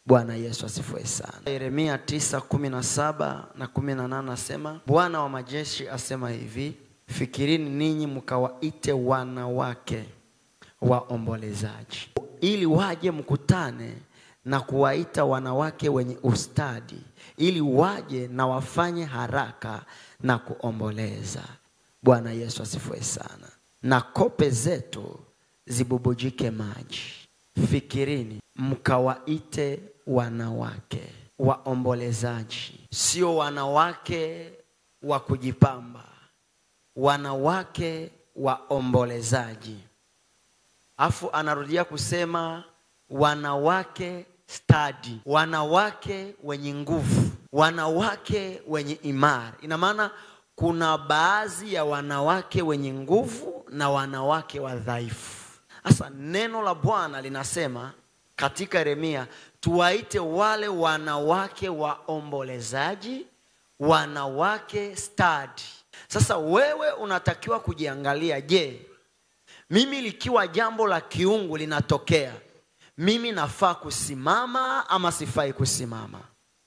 Bwana Yesu asifiwe sana. Yeremia 9:17 na 18 nasema, Bwana wa majeshi asema hivi, fikirini ninyi mkawaite wanawake waombolezaji, ili waje mkutane na kuwaita wanawake wenye ustadi, ili waje na wafanye haraka na kuomboleza. Bwana Yesu asifiwe sana. Na kope zetu zibubujike maji. Fikirini mkawaite wanawake waombolezaji, sio wanawake wa kujipamba, wanawake waombolezaji. Afu anarudia kusema wanawake stadi, wanawake wenye nguvu, wanawake wenye imara. Ina maana kuna baadhi ya wanawake wenye nguvu na wanawake wadhaifu. Sasa neno la Bwana linasema katika Yeremia, tuwaite wale wanawake waombolezaji, wanawake stadi. Sasa wewe unatakiwa kujiangalia, je, mimi likiwa jambo la kiungu linatokea, mimi nafaa kusimama ama sifai kusimama?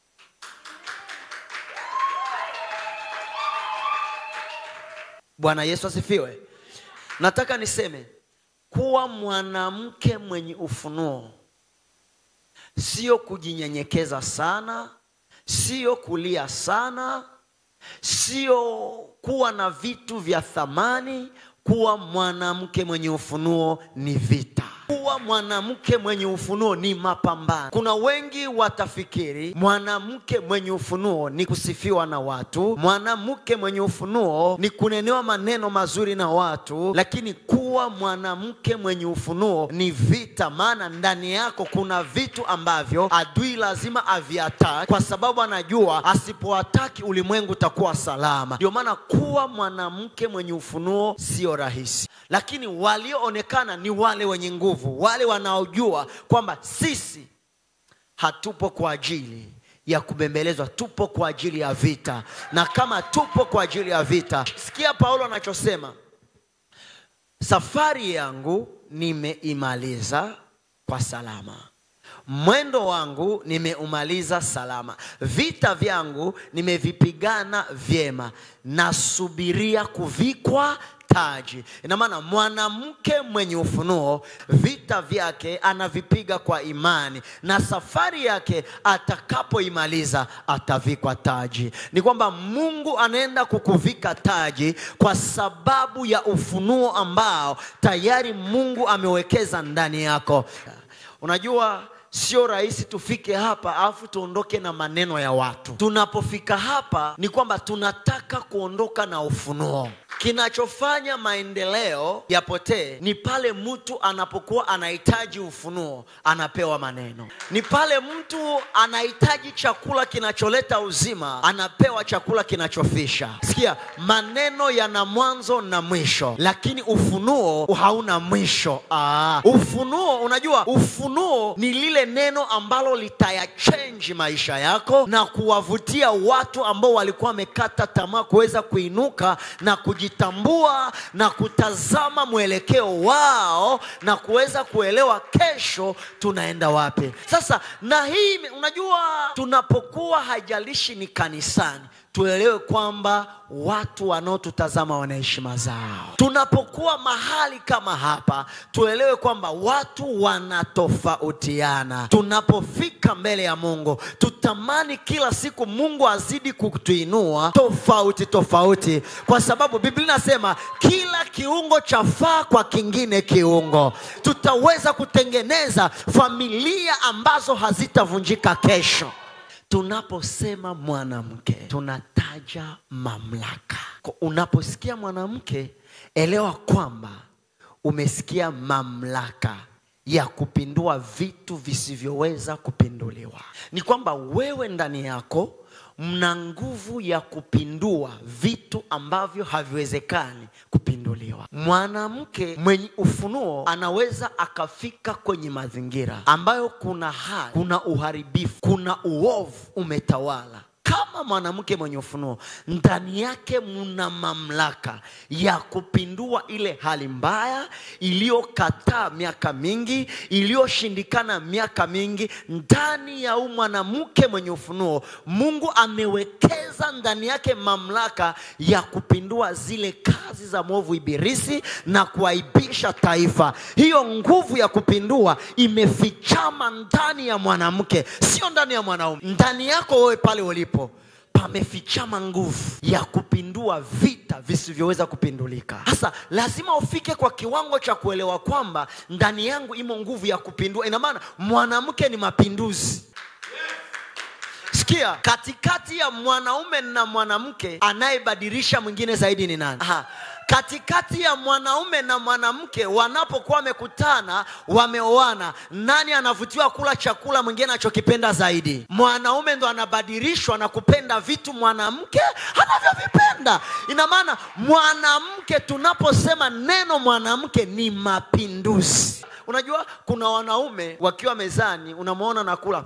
Bwana Yesu asifiwe. Nataka niseme kuwa mwanamke mwenye ufunuo sio kujinyenyekeza sana, sio kulia sana, sio kuwa na vitu vya thamani. Kuwa mwanamke mwenye ufunuo ni vita. Kuwa mwanamke mwenye ufunuo ni mapambano. Kuna wengi watafikiri mwanamke mwenye ufunuo ni kusifiwa na watu, mwanamke mwenye ufunuo ni kunenewa maneno mazuri na watu, lakini kuwa mwanamke mwenye ufunuo ni vita, maana ndani yako kuna vitu ambavyo adui lazima aviataki, kwa sababu anajua asipoataki ulimwengu utakuwa salama. Ndio maana kuwa mwanamke mwenye ufunuo sio rahisi, lakini walioonekana ni wale wenye nguvu, wale wanaojua kwamba sisi hatupo kwa ajili ya kubembelezwa, tupo kwa ajili ya vita. Na kama tupo kwa ajili ya vita, sikia Paulo anachosema, safari yangu nimeimaliza kwa salama, mwendo wangu nimeumaliza salama, vita vyangu nimevipigana vyema, nasubiria kuvikwa taji. Ina maana mwanamke mwenye ufunuo vita vyake anavipiga kwa imani, na safari yake atakapoimaliza atavikwa taji. Ni kwamba Mungu anaenda kukuvika taji kwa sababu ya ufunuo ambao tayari Mungu amewekeza ndani yako. Unajua sio rahisi tufike hapa alafu tuondoke na maneno ya watu. Tunapofika hapa ni kwamba tunataka kuondoka na ufunuo. Kinachofanya maendeleo yapotee ni pale mtu anapokuwa anahitaji ufunuo, anapewa maneno. Ni pale mtu anahitaji chakula kinacholeta uzima, anapewa chakula kinachofisha. Sikia, maneno yana mwanzo na mwisho, lakini ufunuo hauna mwisho. Aa, ufunuo, unajua ufunuo ni lile neno ambalo litayachenji maisha yako na kuwavutia watu ambao walikuwa wamekata tamaa kuweza kuinuka na kujitambua na kutazama mwelekeo wao na kuweza kuelewa kesho tunaenda wapi. Sasa na hii unajua, tunapokuwa haijalishi ni kanisani tuelewe kwamba watu wanaotutazama wana heshima zao. Tunapokuwa mahali kama hapa, tuelewe kwamba watu wanatofautiana. Tunapofika mbele ya Mungu, tutamani kila siku Mungu azidi kutuinua tofauti tofauti, kwa sababu Biblia inasema kila kiungo chafaa kwa kingine kiungo. Tutaweza kutengeneza familia ambazo hazitavunjika kesho. Tunaposema mwanamke tunataja mamlaka. Unaposikia mwanamke, elewa kwamba umesikia mamlaka ya kupindua vitu visivyoweza kupinduliwa. Ni kwamba wewe ndani yako mna nguvu ya kupindua vitu ambavyo haviwezekani kupinduliwa. Mwanamke mwenye ufunuo anaweza akafika kwenye mazingira ambayo kuna hali, kuna uharibifu, kuna uovu umetawala. Kama mwanamke mwenye ufunuo, ndani yake mna mamlaka ya kupindua ile hali mbaya iliyokataa miaka mingi, iliyoshindikana miaka mingi. Ndani ndani ya huu mwanamke mwenye ufunuo mungu amewekeza ndani yake mamlaka ya kupindua zile kazi za mwovu ibilisi na kuaibisha taifa hiyo nguvu ya kupindua imefichama ndani ya mwanamke sio ndani ya mwanaume ndani yako wewe pale ulipo pamefichama nguvu ya kupindua vita visivyoweza kupindulika sasa lazima ufike kwa kiwango cha kuelewa kwamba ndani yangu imo nguvu ya kupindua ina maana mwanamke ni mapinduzi sikia katikati ya mwanaume na mwanamke anayebadilisha mwingine zaidi ni nani Aha. katikati ya mwanaume na mwanamke wanapokuwa wamekutana wameoana nani anavutiwa kula chakula mwingine anachokipenda zaidi mwanaume ndo anabadilishwa na kupenda vitu mwanamke anavyovipenda ina maana mwanamke tunaposema neno mwanamke ni mapinduzi unajua kuna wanaume wakiwa mezani unamwona nakula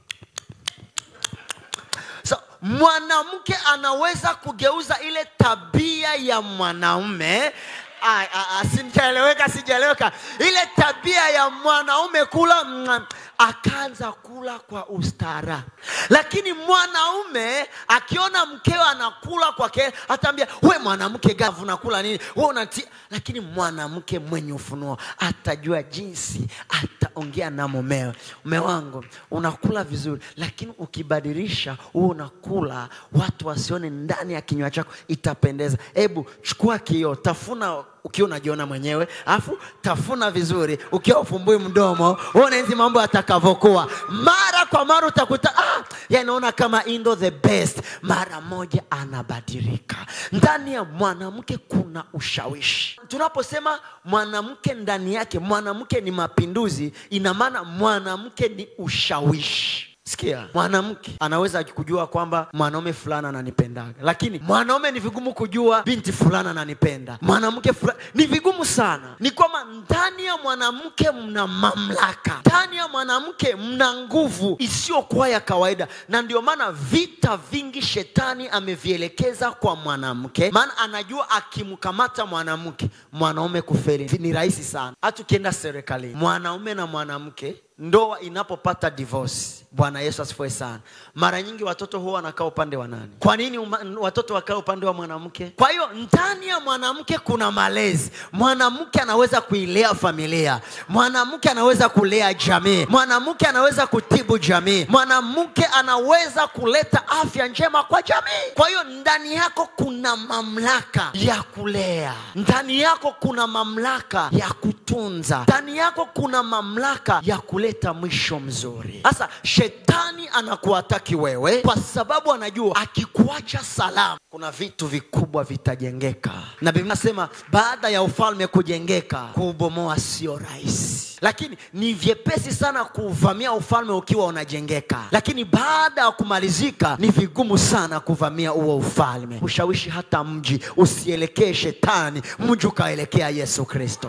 so, mwanamke anaweza kugeuza ile tabia ya mwanaume Ai, ai, ai, sijaeleweka sijaeleweka ile tabia ya mwanaume kula mm, akaanza kula kwa ustaara lakini mwanaume akiona mkewe anakula kwake ataambia we mwanamke gavu unakula nini we unati lakini mwanamke mwenye ufunuo atajua jinsi ataongea na mumewe mume wangu unakula vizuri lakini ukibadilisha huo unakula watu wasione ndani ya kinywa chako itapendeza hebu chukua kioo tafuna ukiwa unajiona mwenyewe alafu tafuna vizuri ukiwa ufumbui mdomo uone hizi mambo yatakavyokuwa mara kwa mara utakuta ah, yanaona kama indo the best mara moja anabadilika ndani ya mwanamke kuna ushawishi tunaposema mwanamke ndani yake mwanamke ni mapinduzi ina maana mwanamke ni ushawishi sikia mwanamke anaweza kujua kwamba mwanaume fulani ananipendaga lakini mwanaume ni vigumu kujua binti fulani ananipenda mwanamke fulani ni vigumu sana ni kwamba ndani ya mwanamke mna mamlaka ndani ya mwanamke mna nguvu isiyokuwa ya kawaida na ndio maana vita vingi shetani amevielekeza kwa mwanamke maana anajua akimkamata mwanamke mwanaume kufeli ni rahisi sana hata ukienda serikalini mwanaume na mwanamke ndoa inapopata divorce bwana yesu asifiwe sana mara nyingi watoto huwa wanakaa upande wa nani kwa nini uma, watoto wakaa upande wa mwanamke kwa hiyo ndani ya mwanamke kuna malezi mwanamke anaweza kuilea familia mwanamke anaweza kulea jamii mwanamke anaweza kutibu jamii mwanamke anaweza kuleta afya njema kwa jamii kwa hiyo ndani yako kuna mamlaka ya kulea ndani yako kuna mamlaka ya kutunza ndani yako kuna mamlaka ya kuleta mwisho mzuri sasa shetani anakuataki wewe kwa sababu anajua akikuacha salama kuna vitu vikubwa vitajengeka na biblia nasema baada ya ufalme kujengeka kuubomoa sio rahisi lakini ni vyepesi sana kuvamia ufalme ukiwa unajengeka lakini baada ya kumalizika ni vigumu sana kuvamia huo ufalme ushawishi hata mji usielekee shetani mji ukaelekea yesu kristo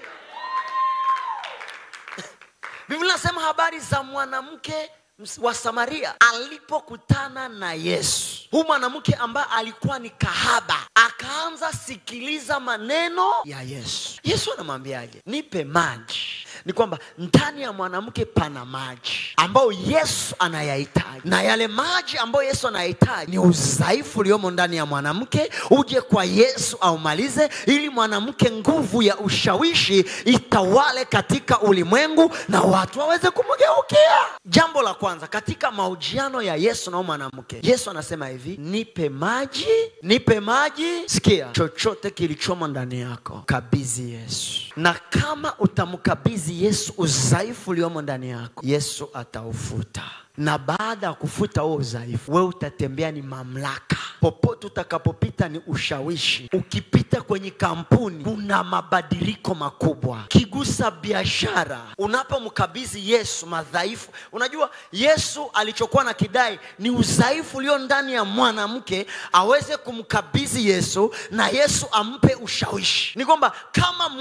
biblia nasema habari za mwanamke wa samaria alipokutana na yesu huu mwanamke ambaye alikuwa ni kahaba akaanza sikiliza maneno ya yesu yesu anamwambiaje nipe maji ni kwamba ndani ya mwanamke pana maji ambayo yesu anayahitaji na yale maji ambayo yesu anayahitaji ni udhaifu uliomo ndani ya mwanamke uje kwa yesu aumalize ili mwanamke nguvu ya ushawishi itawale katika ulimwengu na watu waweze kumgeukia jambo la kwanza katika mahojiano ya yesu na huyu mwanamke yesu anasema hivi nipe maji nipe maji sikia chochote kilichomo ndani yako kabizi yesu na kama utamkabidhi yesu udhaifu uliomo ndani yako yesu ataufuta na baada ya kufuta huo udhaifu wewe utatembea ni mamlaka popote utakapopita ni ushawishi ukipita kwenye kampuni kuna mabadiliko makubwa kigusa biashara unapomkabidhi yesu madhaifu unajua yesu alichokuwa na kidai ni udhaifu ulio ndani ya mwanamke aweze kumkabidhi yesu na yesu ampe ushawishi ni kwamba kama mwanamke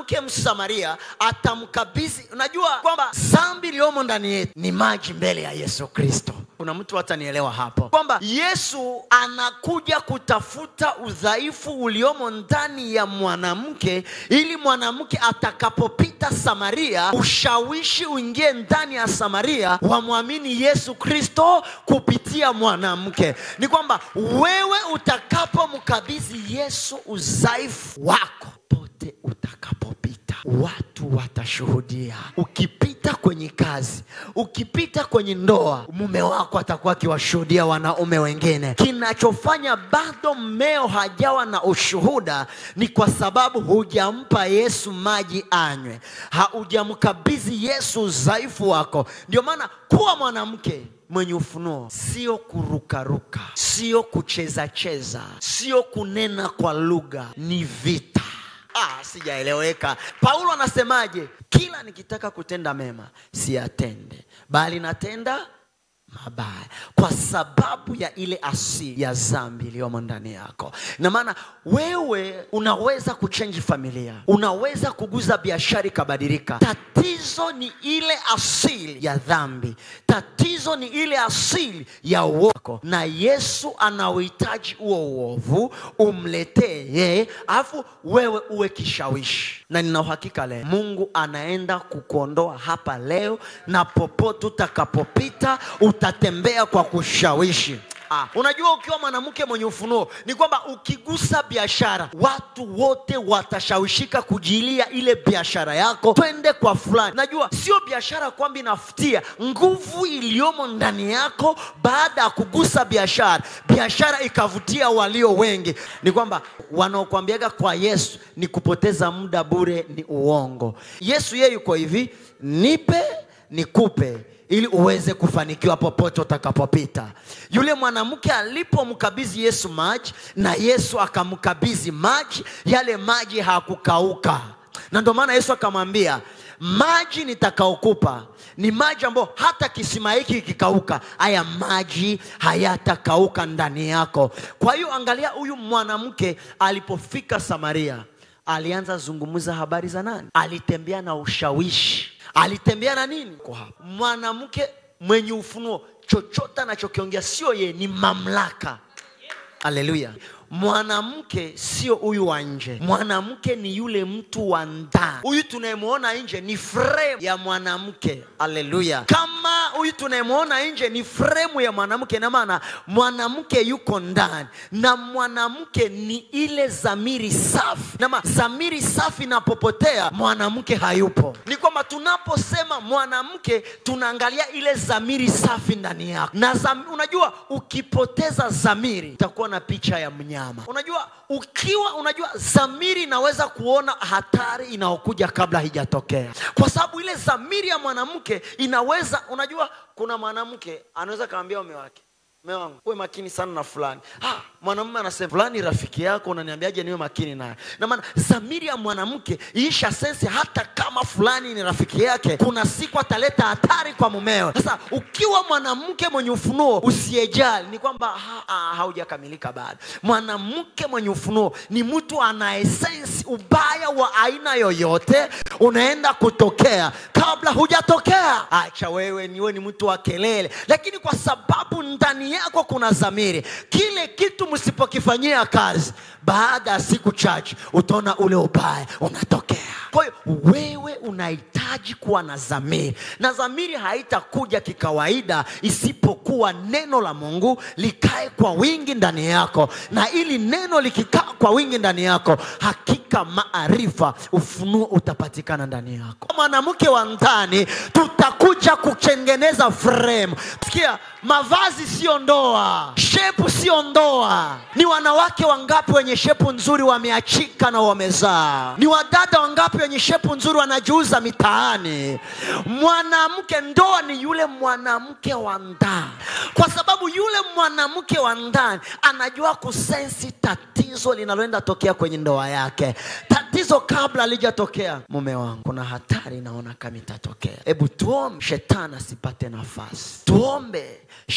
mwanamke msamaria atamkabidhi unajua kwamba dhambi iliyomo ndani yetu ni maji mbele ya yesu kristo kuna mtu hatanielewa hapo kwamba yesu anakuja kutafuta udhaifu uliomo ndani ya mwanamke ili mwanamke atakapopita samaria ushawishi uingie ndani ya samaria wamwamini yesu kristo kupitia mwanamke ni kwamba wewe utakapomkabidhi yesu udhaifu wako pote utakapopita watu watashuhudia ukipita kwenye kazi ukipita kwenye ndoa mume wako atakuwa akiwashuhudia wanaume wengine kinachofanya bado mmeo hajawa na ushuhuda ni kwa sababu hujampa yesu maji anywe haujamkabidhi yesu udhaifu wako ndio maana kuwa mwanamke mwenye ufunuo sio kurukaruka sio kucheza cheza sio kunena kwa lugha ni vita ah, sijaeleweka paulo anasemaje kila nikitaka kutenda mema siyatende bali natenda mabaya kwa sababu ya ile asili ya dhambi iliyomo ndani yako ina maana wewe unaweza kuchenji familia unaweza kuguza biashara ikabadilika tatizo ni ile asili ya dhambi tatizo ni ile asili ya uovu na yesu anauhitaji huo uovu umletee yeye alafu wewe uwe kishawishi na nina uhakika leo mungu anaenda kukuondoa hapa leo na popote utakapopita utatembea kwa kushawishi Ah, unajua ukiwa mwanamke mwenye ufunuo ni kwamba ukigusa biashara watu wote watashawishika kujilia ile biashara yako twende kwa fulani najua sio biashara kwamba inafutia nguvu iliyomo ndani yako baada ya kugusa biashara biashara ikavutia walio wengi ni kwamba wanaokwambiaga kwa yesu ni kupoteza muda bure ni uongo yesu yeye yuko hivi nipe nikupe ili uweze kufanikiwa popote utakapopita yule mwanamke alipomkabidhi yesu maji na yesu akamkabidhi maji yale maji hakukauka na ndio maana yesu akamwambia maji nitakaokupa ni maji ambayo hata kisima hiki kikauka haya maji hayatakauka ndani yako kwa hiyo angalia huyu mwanamke alipofika samaria alianza zungumza habari za nani alitembea na ushawishi alitembea na nini Kwa hapa. mwanamke mwenye ufunuo chochote anachokiongea sio yeye ni mamlaka haleluya mwanamke sio huyu wa nje mwanamke ni yule mtu wa ndani huyu tunayemwona nje ni frame ya mwanamke haleluya kama huyu tunayemwona nje ni fremu ya mwanamke na maana mwanamke yuko ndani na mwanamke ni ile zamiri safi nama zamiri safi inapopotea mwanamke hayupo ni kwamba tunaposema mwanamke tunaangalia ile zamiri safi ndani yako na zam, unajua ukipoteza zamiri utakuwa na picha ya mnyama unajua ukiwa unajua zamiri inaweza kuona hatari inayokuja kabla haijatokea kwa sababu ile zamiri ya mwanamke inaweza unajua kuna mwanamke anaweza kaambia mume wake mume wangu uwe makini sana na fulani ah, mwanamume anasema fulani rafiki yako unaniambiaje niwe makini naye na maana zamiri ya mwanamke iisha sensi hata kama fulani ni rafiki yake kuna siku ataleta hatari kwa mumeo sasa ukiwa mwanamke mwenye ufunuo usiyejali ni kwamba ha, ha, haujakamilika bado mwanamke mwenye ufunuo ni mtu anaesensi ubaya wa aina yoyote unaenda kutokea kabla hujatokea acha wewe niwe ni mtu wa kelele lakini kwa sababu ndani yako kuna zamiri kile kitu msipokifanyia kazi baada ya siku chache utaona ule ubaya unatokea kwa hiyo wewe unahitaji kuwa na zamiri na zamiri haitakuja kikawaida isipokuwa neno la mungu likae kwa wingi ndani yako na ili neno likikaa kwa wingi ndani yako hakika maarifa ufunuo utapatikana ndani yako mwanamke wa ndani tutakuja kutengeneza frame sikia mavazi sio ndoa shepu sio ndoa ni wanawake wangapi wenye shepu nzuri wameachika na wamezaa ni wadada wangapi wenye shepu nzuri wanajiuza mitaani mwanamke ndoa ni yule mwanamke wa ndani kwa sababu yule mwanamke wa ndani anajua kusensi tatizo linaloenda tokea kwenye ndoa yake tatizo kabla alijatokea mume wangu kuna hatari naona kama itatokea hebu tuombe shetani asipate nafasi tuombe shetani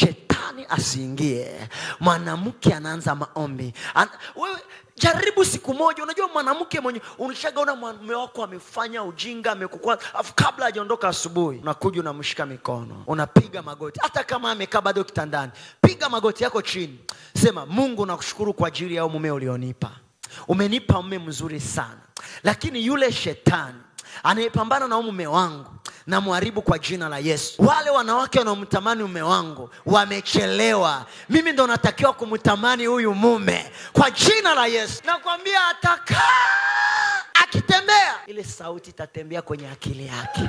shetani asiingie mwanamke anaanza maombi An wewe jaribu siku moja unajua mwanamke mwenye unashagaona mume wako amefanya ujinga amekukua afu kabla hajaondoka asubuhi unakuja unamshika mikono unapiga magoti hata kama amekaa bado kitandani piga magoti yako chini sema mungu nakushukuru kwa ajili ya mume ulionipa umenipa mume mzuri sana lakini yule shetani anayepambana na mume wangu na mharibu kwa jina la yesu wale wanawake wanaomtamani mume wangu wamechelewa mimi ndo natakiwa kumtamani huyu mume kwa jina la yesu nakwambia atakaa akitembea ile sauti itatembea kwenye akili yake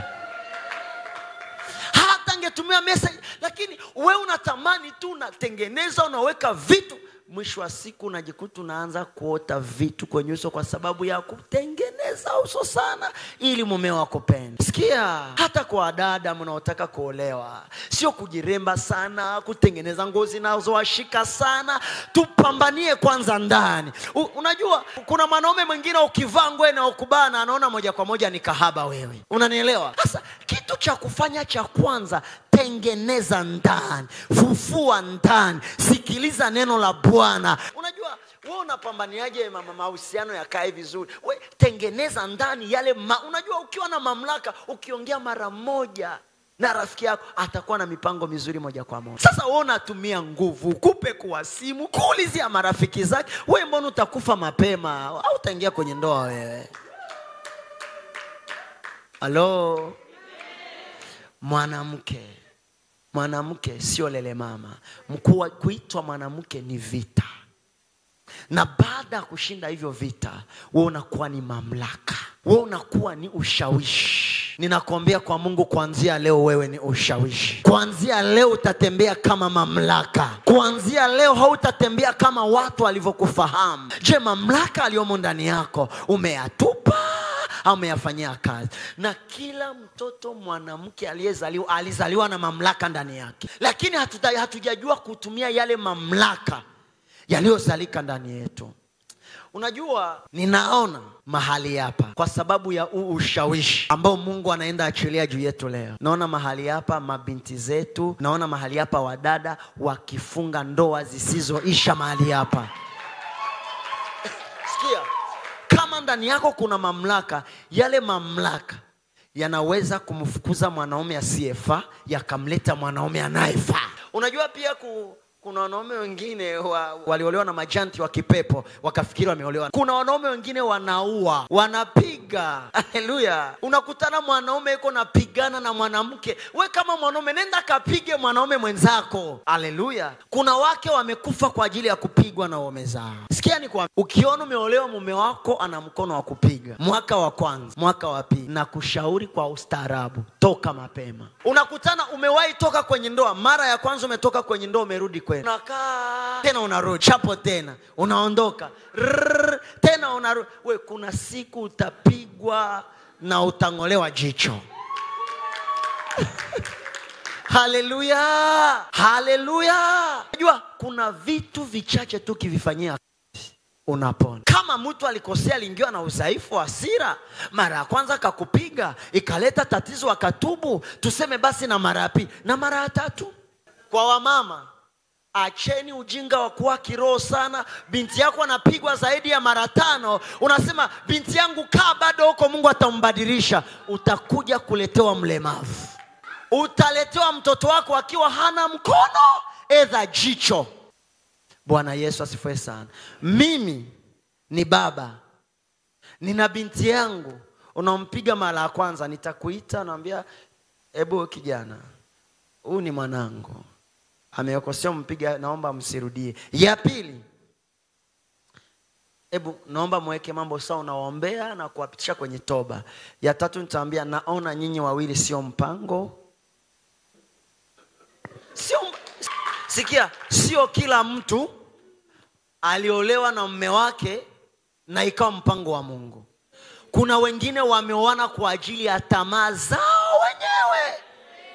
hata angetumia message lakini we unatamani tu unatengeneza unaweka vitu mwisho wa siku unajikuta unaanza kuota vitu kwenye uso kwa sababu ya kutengeneza uso sana ili mumeo akupende sikia hata kwa dada mnaotaka kuolewa sio kujiremba sana kutengeneza ngozi zinazowashika sana tupambanie kwanza ndani U, unajua kuna mwanaume mwingine ukivaa nguo inayokubana anaona moja kwa moja ni kahaba wewe unanielewa sasa kitu cha kufanya cha kwanza tengeneza ndani fufua ndani sikiliza neno la bwana unajua we unapambaniaje mama mahusiano yakae vizuri we tengeneza ndani yale ma, unajua ukiwa na mamlaka ukiongea mara moja na rafiki yako atakuwa na mipango mizuri moja kwa moja sasa we unatumia nguvu kupe kuwa simu kuulizia marafiki zake we mbona utakufa mapema au utaingia kwenye ndoa wewe halo mwanamke mwanamke sio lele mama mkuu kuitwa mwanamke ni vita na baada ya kushinda hivyo vita we unakuwa ni mamlaka we unakuwa ni ushawishi ninakuambia kwa mungu kuanzia leo wewe ni ushawishi kuanzia leo utatembea kama mamlaka kuanzia leo hautatembea kama watu walivyokufahamu je mamlaka aliyomo ndani yako umeyatupa ameyafanyia kazi na kila mtoto mwanamke aliyezaliwa alizaliwa na mamlaka ndani yake lakini hatuta, hatujajua kutumia yale mamlaka yaliyozalika ndani yetu unajua ninaona mahali hapa kwa sababu ya huu ushawishi ambao mungu anaenda achilia juu yetu leo naona mahali hapa mabinti zetu naona mahali hapa wadada wakifunga ndoa zisizoisha mahali hapa sikia kama ndani yako kuna mamlaka yale mamlaka yanaweza kumfukuza mwanaume asiyefaa yakamleta mwanaume anayefaa unajua pia ku, kuna wanaume wengine wa, waliolewa na majanti wa kipepo wakafikiri wameolewa kuna wanaume wengine wanaua wanapiga haleluya unakutana mwanaume yuko napigana na mwanamke we kama mwanaume nenda kapige mwanaume mwenzako haleluya kuna wake wamekufa kwa ajili ya kupigwa na waume zao sikia ni kwa ukiona umeolewa mume wako ana mkono wa kupiga mwaka wa kwanza mwaka wa pili na kushauri kwa ustaarabu toka mapema unakutana umewahi toka kwenye ndoa mara ya kwanza umetoka kwenye ndoa umerudi kwenu unakaa tena unarudi chapo tena unaondoka Rrrr, tena unarudi we kuna siku utapigwa na utang'olewa jicho haleluya haleluya najua kuna vitu vichache tu kivifanyia unapona kama mtu alikosea aliingiwa na udhaifu wa hasira mara ya kwanza akakupiga ikaleta tatizo akatubu tuseme basi na mara ya pili na mara ya tatu kwa wamama acheni ujinga wa kuwa kiroho sana binti yako anapigwa zaidi ya mara tano unasema binti yangu kaa bado huko mungu atambadilisha utakuja kuletewa mlemavu utaletewa mtoto wako akiwa hana mkono edha jicho bwana yesu asifue sana mimi ni baba nina binti yangu unampiga mara ya kwanza nitakuita naambia hebu kijana huyu ni mwanangu amekosea mpiga naomba msirudie ya pili hebu naomba mweke mambo sawa unawaombea na kuwapitisha kwenye toba ya tatu nitaambia naona nyinyi wawili sio mpango sio sikia sio kila mtu aliolewa na mme wake na ikawa mpango wa mungu kuna wengine wameoana kwa ajili ya tamaa zao wenyewe